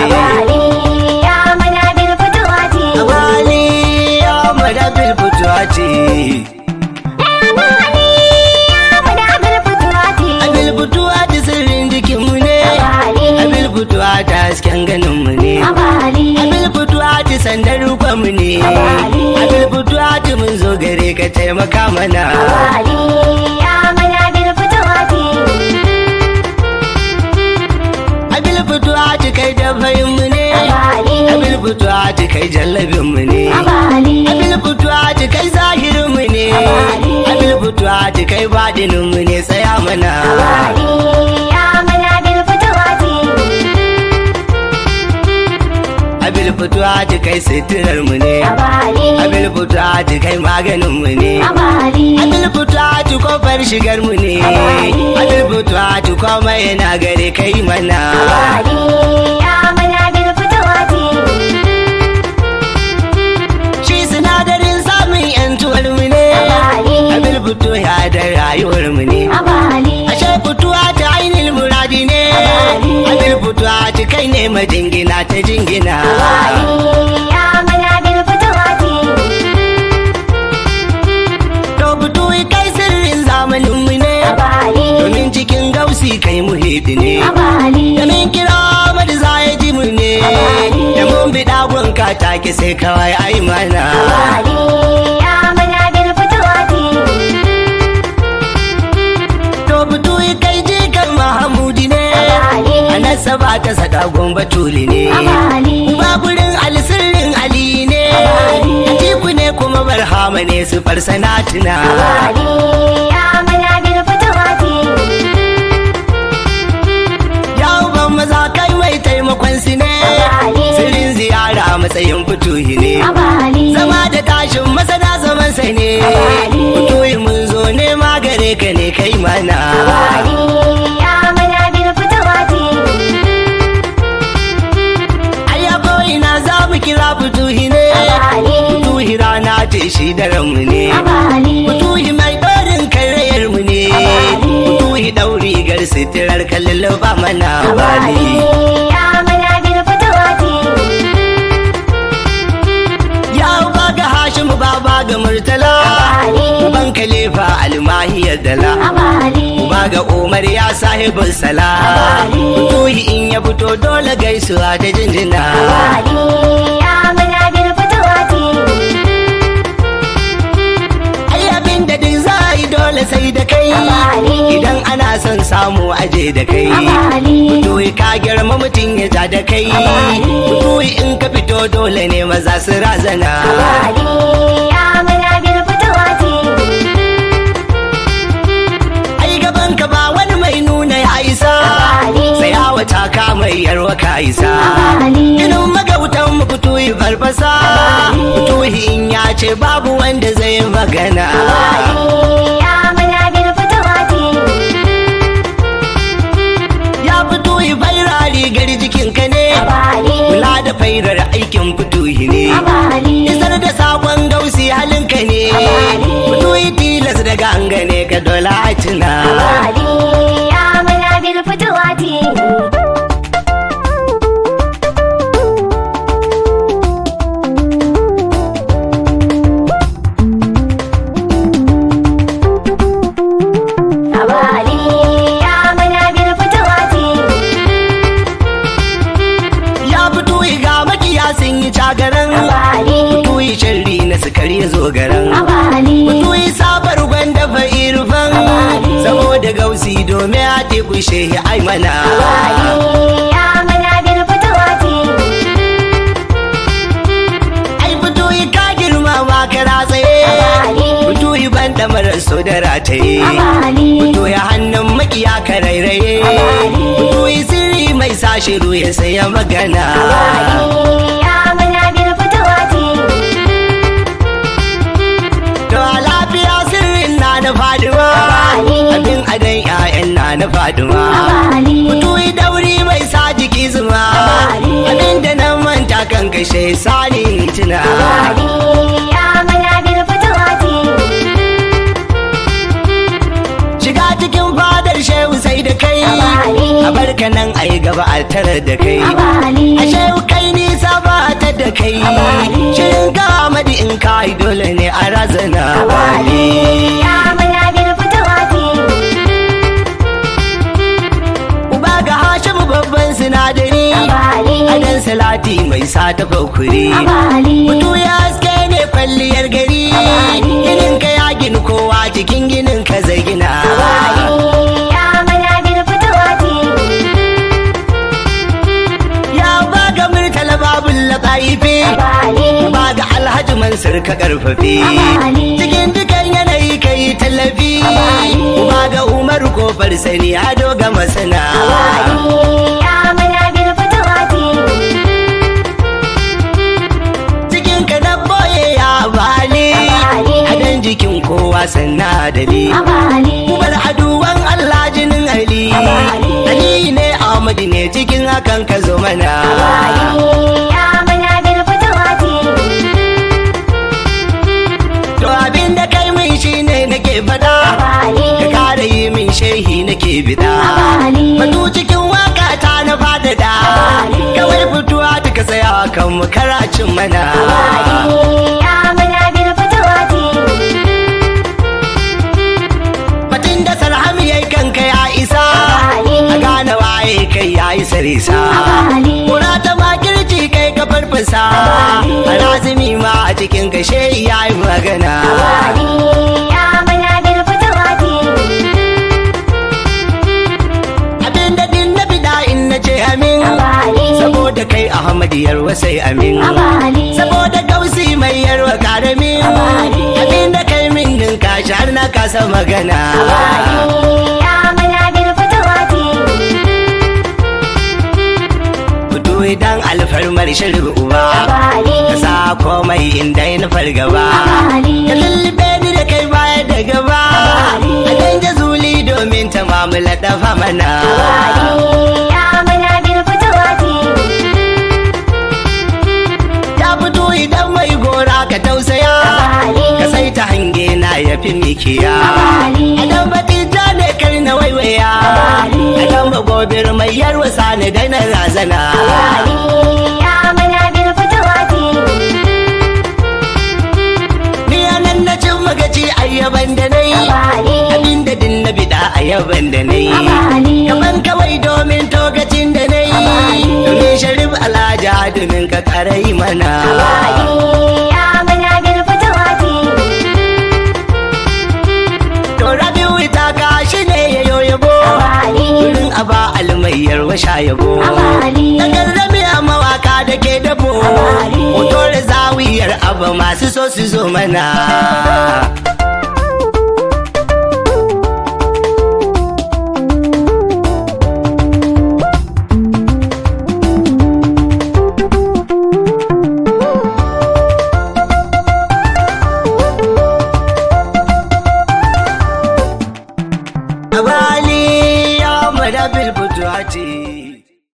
Abali ya mana bil fituwati. Abali ya mada bil fituwati. Abali ya mana bil fituwati. Abil fituwati sirrin jikinmu ne. Abali. Abil fituwati hasken ganinmu ne. Abali. Abil fituwati sandar rukonmu ne. Abali. Abil fituwati mun zo gare ka taimaka mana. Abali ya mana bil fituwati. Abil fituwati kai da mu ne. Abali. Abil fituwati kai jallabinmu ne. Abali. Abil fituwati kai zahirinmu ne. Abali. Abil fituwati kai baɗininmu ne tsaya mana. Abali ya mana bil fituwati. Abil fituwati kai suturarmu ne. Abali. Abil fituwati kai maganinmu ne. Abali. Abil fituwati kofar shigarmu ne. Abali. Abil fituwati komai yana gare kai mana. Abali ya mana bil fituwati. Shi sinadarin samun yantuwarmu ne. Abali. Abil fituwa da rayuwarmu ne. Abali. Ashe fituwa ta ainihin muradi ne. Abali. Abil fituwa ta kai ne majingina ta jingina. Abali ya mana bil fituwati. To fituwa kai sirrin zamaninmu ne. Abali. Domin cikin gausi kai muhidi ne. Abali. Da min kira Ahmad za ya ji mu ne. Abali. Da mun bi dagon kataki sai kawai ai mana. Abali ya mana bil fituwati. To fituwa kai jikan Mahamudi ne. Abali. Anasa ba ta sadagon batuli ne. Abali. Uba gurin alsirrin Ali ne. Abali. Atiku ne kuma barhama ne su farsanatina. Abali ya mana bil fituwati. Ya uban maza kai mai taimakon su ne. Abali. Sirrin ziyara a matsayin fituhi ne. Abali. Zama da tashin masana zaman sai ne. Abali. Fituhi mun zo ne magare ka ne kai mana. Abali ya mana bil fituwati. Ayya ko ina za mu kira fituhi ne. Abali. Fituhi rana ce shi daren mu ne. Abali. Fituhi mai ɗorin karayar mu ne. Abali. Fituhi ɗauri gar sitirar kallon ba mana Abali bali. ya mana bil fituwati. Ya uba ga Hashim baba ga Murtala. Abali. Uban Khalifa almahiyar dala. Abali. Uba ga Umar ya sahibin sala. Abali. Fituhi in ya fito dole gaisuwa da jinjina. Abali ya mana bil fituwati. Ai abin da duk za a yi dole sai da kai. Abali. Idan ana son samu aje da kai. Abali. Fituhi ka girma mutum ya ja da kai. Abali. Fituhi in ka fito dole ne maza su razana. Abali ya mana bil fituwati. Ai gaban ka ba wani mai nuna ya isa. Abali. Sai wata ka mai yarwa ka isa. Abali. Inin magautan mu fituhi farfasa. Abali. Fituhi in ya ce babu wanda zai magana. Abali ya mana bil fituwati. Ya fituhi faira rigar jikinka ne. Abali. Kula da fairar aikin fituhi ne. Abali. Isar da sakon gausi halinka ne. Abali. Fituhi tilas da ganga ne ka dola a tuna. Abali ya mana bil fituwati. Abali ya mana bil fituwati. Ya fituhi ga makiya sun yi cagaran. Abali. Fituhi sharri na sukari zo garan. Abali. Fituhi sabar gwanda fa irfan. Abali. Saboda gausi domin a teku shehi ai mana. Abali ya mana bil fituwati. Ai fituhi ka girma ma kara tsaye. Abali. Fituhi ban da marar so da rataye. Abali. Fituhi hannun makiya ka rairaye. Abali. Fituhi sirri mai sa shiru ya saya magana. Abali ya mana bil fituwati. To a lafiya sirrin na na faduma. Abali. Abin adon 'ya'yan na na faduma. Abali. Fituhi dauri mai sa jiki zuma. Abali. Abin da nan manta kan kashe sani tuna. Abali ya mana bil fituwati. Shiga cikin fadar shehu sai da kai. Abali. a barka nan a yi gaba a tarar da kai abali ashe kai nisa ba ta da kai Abali. shirin ka amadi in ka yi dole ne a razana abali ya muna bil fitawati uba ga hashimu babban sinadari abali adan salati mai sa ta fakuri abali mutu ya haske ne kwalliyar gari Abali. ginin ka ya gini kowa jikin ginin ka zai gina abali ya muna bil fitawati ya ba ga murtala babul laƙaifi abali ba ga alhaji mansur ka karfafe Abali. cikin dukan yanayi ka yi tallafi Abali. ba ga umaru kofar sani ado ga masana abali ya muna bil fitawati cikin ka na boye ya bali Abali. adan jikin kowa sanna dali abali Kubar aduwan Allah jinin Ali Abali. Ali ne Ahmadu ne cikin hakan ka zo mana abali ya muna bil fitawati To abin da kai min shi ne nake fada abali Ka kara yi min shehi nake bida abali Batu cikin waka ta na fadada Abali. Kawai fituwa duka tsaya kan mu karacin mana abali ya muna bil fitawati Batun da sarhami yayi kanka ya isa Abali. A gane waye kai ya yi sarisa abali Kura ta makirci kai ka farfasa Abali. A lazimi ma a cikin ka shehi ya yi magana abali ya muna bil fitawati Abinda din na bida in na ce amin abali Saboda kai Ahmad yarwa sai amin abali Saboda gausi mai yarwa karamin Abali. Abinda kai min din kashi har na kasa magana abali ya muna bil fitawati Fito idan alfarmar shirin uba abali Ka sa komai inda na fargaba abali Ka lullube ni da kai baya da gaba Abali. A danja zuli domin ta mamula dafa mana abali ya muna bil fitawati Ya fito idan mai gora ka tausaya abali Ka sai ta hange na ya fi mikiya abali Adan batita ne kar na waiwaya Abali. Adan bagobir mai yarwa sani da na razana abali ya muna bil fitawati Ni anan na cin magaci ayyaban da na yi abali Abinda din na bida ayyaban da na yi abali Kaman kawai domin togacin da na yi Abali. Domin sharif alhaji adumin ka karai mana abali ya muna bil fitawati To rabiu ita ka shi ne ya yoyabo abali Wurin aba almayyar washa yabo abali Daga rami a mawaka da ke dabo Abali. Hoto da zawiyar abu masu so su zo mana